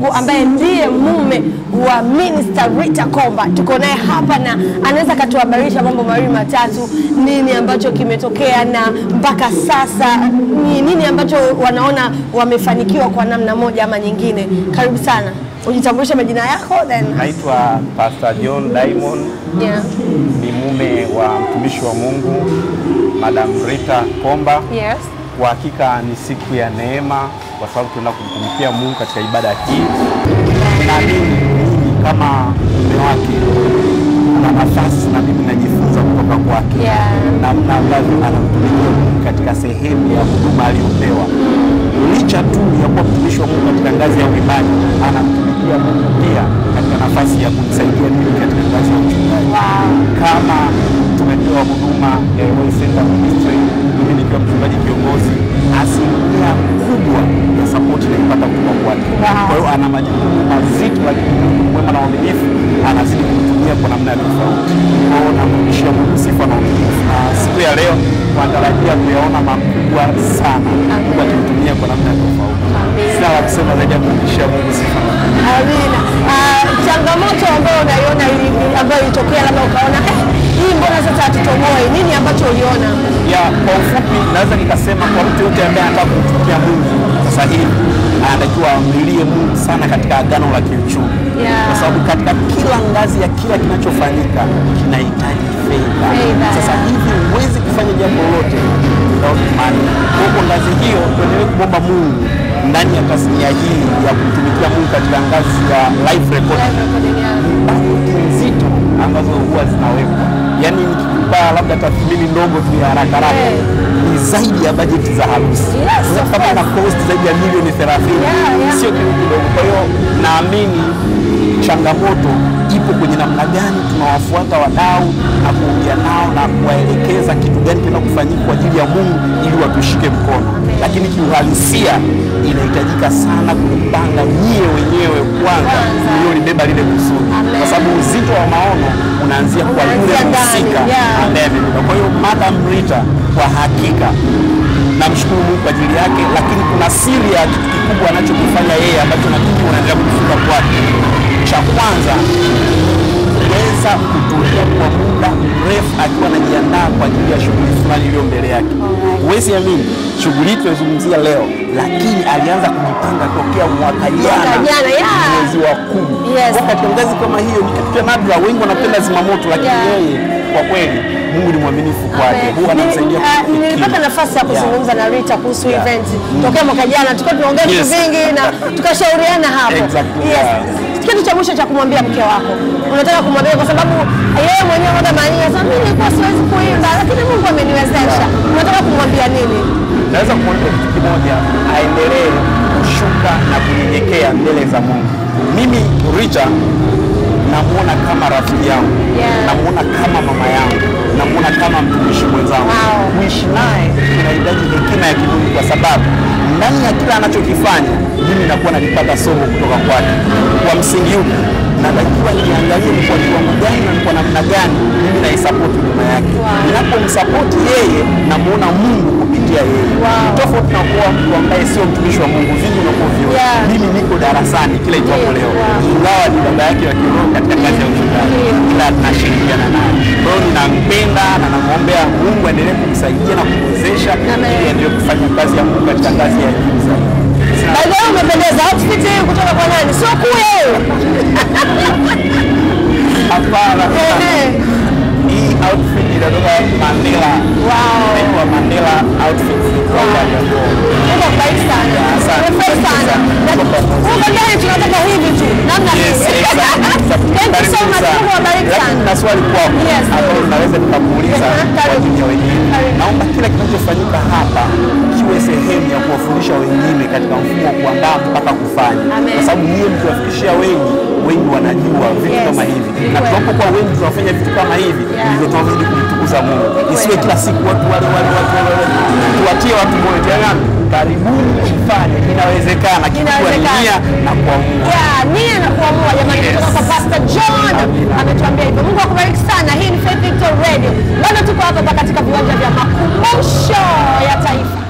Mungu ambaye ndiye mume wa Minister Rita Komba. Tuko naye hapa na anaweza akatuhabarisha mambo mawili matatu, nini ambacho kimetokea na mpaka sasa ni nini ambacho wanaona wamefanikiwa kwa namna moja ama nyingine. Karibu sana, ujitambulishe majina yako then Naitwa Pastor John Diamond, yeah. ni mume wa mtumishi wa Mungu Madam Rita Komba. Yes. Kwa hakika ni siku ya neema, kwa sababu tunaenda kumtumikia Mungu katika ibada hii. Naamini mimi kama mume wake na nafasi na mimi najifunza kutoka kwake Yeah. namna ambavyo anamtumikia Mungu katika sehemu ya huduma aliyopewa. Licha tu ya kuwa mtumishi wa Mungu katika ngazi ya uimbaji, anamtumikia Mungu pia katika nafasi ya kumsaidia mimi katika ngazi ya uchungaji. Kama tumepewa huduma ya Royal Center Ministry, mimi nikiwa mchungaji kiongozi, asilimia kubwa ya sapoti naipata kutoka kwake. Wow. Kwa hiyo ana majukumu mazito, lakini Mungu mwema na uaminifu anazidi kumtumia kwa namna ya tofauti. Kwa hiyo namrudishia Mungu sifa na uaminifu, na siku ya leo tunatarajia kuyaona makubwa sana, Mungu akimtumia kwa namna ya tofauti. Sina la kusema zaidi ya kumrudishia Mungu sifa na uaminifu. Amina. Ah, changamoto ambayo unaiona ili- ambayo ilitokea labda ukaona eh, hii mbona sasa hatutoboi, nini ambacho uliona? ya kwa ufupi naweza nikasema kwa mtu yote ambaye anataka kumtumikia Mungu sasa hivi anatakiwa amlilie Mungu sana katika agano la kiuchumi Yeah. kwa sababu katika kila ngazi ya kila kinachofanyika kinahitaji fedha. Fedha, Sasa yeah. hivi huwezi kufanya jambo lolote without money. Kwa hiyo kwa ngazi hiyo tuendelee kumwomba Mungu ndani ya tasnia hii ya kumtumikia Mungu katika ngazi ya live recording bajeti nzito ambazo huwa zinawekwa, yaani nikikupa labda tathmini ndogo tu ya haraka haraka Eh. ni zaidi ya bajeti za harusi Yes, of kama course. na cost zaidi ya milioni 30 Yeah, yeah. sio kitu kidogo. Kwa hiyo naamini changamoto ipo kwenye namna gani tunawafuata wadau na kuongea nao na kuwaelekeza kitu gani kina kufanyika kwa ajili ya Mungu ili watushike mkono, lakini kiuhalisia inahitajika sana kulipanga nyie wenyewe kwanza Kwanza. mliolibeba lile kusudi, Amen. kwa sababu uzito wa maono unaanzia kwa yule Unaanzia ndani, mhusika yeah. ambaye amebeba. Kwa hiyo Madam Rita kwa hakika namshukuru Mungu kwa ajili yake, lakini kuna siri ya kitu kikubwa anachokifanya yeye ambacho na mimi unaendelea kujifunza kwake. Cha kwanza kuweza kutulia kwa muda mrefu akiwa anajiandaa kwa ajili ya shughuli fulani iliyo mbele yake. Huwezi amini, shughuli hii tunaizungumzia leo, lakini alianza kujipanga tokea mwaka jana jana, yeah. mwezi wa kumi. Yes. Kwa katika ngazi kama hiyo ni kitu cha nadra. Wengi wanapenda zimamoto, lakini Yeah. yeye kwa kweli Mungu ni mwaminifu kwake, huwa anamsaidia Nili- ah, kufikia. Nilipata nafasi ya kuzungumza na Rita kuhusu Yeah. event tokea mwaka jana, tulikuwa tunaongea vitu Yes. vingi na tukashauriana hapo. Exactly, Yes. yeah. Kitu cha mwisho cha kumwambia mke wako, unataka kumwambia kwa sababu yeye mwenyewe mwaga mania sasa, mimi nilikuwa siwezi kuimba, lakini Mungu ameniwezesha. Unataka kumwambia nini? Naweza kumwambia kitu kimoja, aendelee kushuka na kunyenyekea mbele za Mungu. Mimi Rita namuona kama rafiki yangu, Yeah. namuona kama mama yangu, namuona kama mtumishi mwenzangu. Wow. Kuishi naye kunahitaji hekima ya kimungu, kwa sababu ndani ya kila anachokifanya mimi nakuwa nalipata somo kutoka kwake. Kwa msingi upi? natakiwa niangalie ni kwa kiwango gani na ni kwa namna gani mimi naisapoti huduma yake. Ninapomsapoti yeye namuona Mungu kupitia yeye. Wow. Tofauti na kuwa mtu ambaye sio mtumishi wa Mungu, vingi unakuwa vioni. Yeah. Mimi niko darasani kila itwapo Yeah, leo, wow. ingawa ni baba yake wa kiroho katika kazi ya uchungaji, Yeah. ila tunashirikiana naye. Kwa hiyo ninampenda na namwombea Mungu aendelee kumsaidia na kumwezesha Amen. ili aendelee kufanya kazi ya Mungu katika ngazi ya juu zaidi. Sina- By the way, umependeza. Outfit hii kutoka kwa nani? Sio kuya hiyo. Hapana, Ehe. hii outfit inatoka Mandela. Wow. Inaitwa Mandela outfit. Kwa upande wa nguo. Mungu akubariki sana. Yeah, asante. Umefurahi sana. Tuko pamoja. Mungu gani tunataka hivi tu. Namna Yes, hii. exactly. Thank you so Karibu much. sana. Mungu awabariki Lakini sana. na swali kwako Yes. ambalo naweza nikakuuliza Aha, kwa karibu. ajili ya wengine. Karibu. Naomba kila kinachofanyika hapa kiwe sehemu ya kuwafundisha wengine katika mfumo wa kuandaa mpaka kufanya, Amen. kwa sababu nyie mkiwafikishia wengi, wengi wanajua vitu Yes. kama hivi, Ni na kweli. tunapokuwa wengi tunafanya vitu kama hivi, Yeah. ndivyo tunazidi kumtukuza Mungu. Isiwe kila siku watu wale wale watu wale wale, tuwatie watu moyo. Jamani, karibuni mfanye, inawezekana. Kikubwa ni Inawezekana. nia na kuamua. Yeah, nia na kuamua jamani, Yes. kutoka kwa Pastor John Amina. ametuambia hivyo. Mungu akubariki sana. Hii ni Faith Victor Radio. Bado tuko hapa hapa katika viwanja vya makumbusho ya taifa.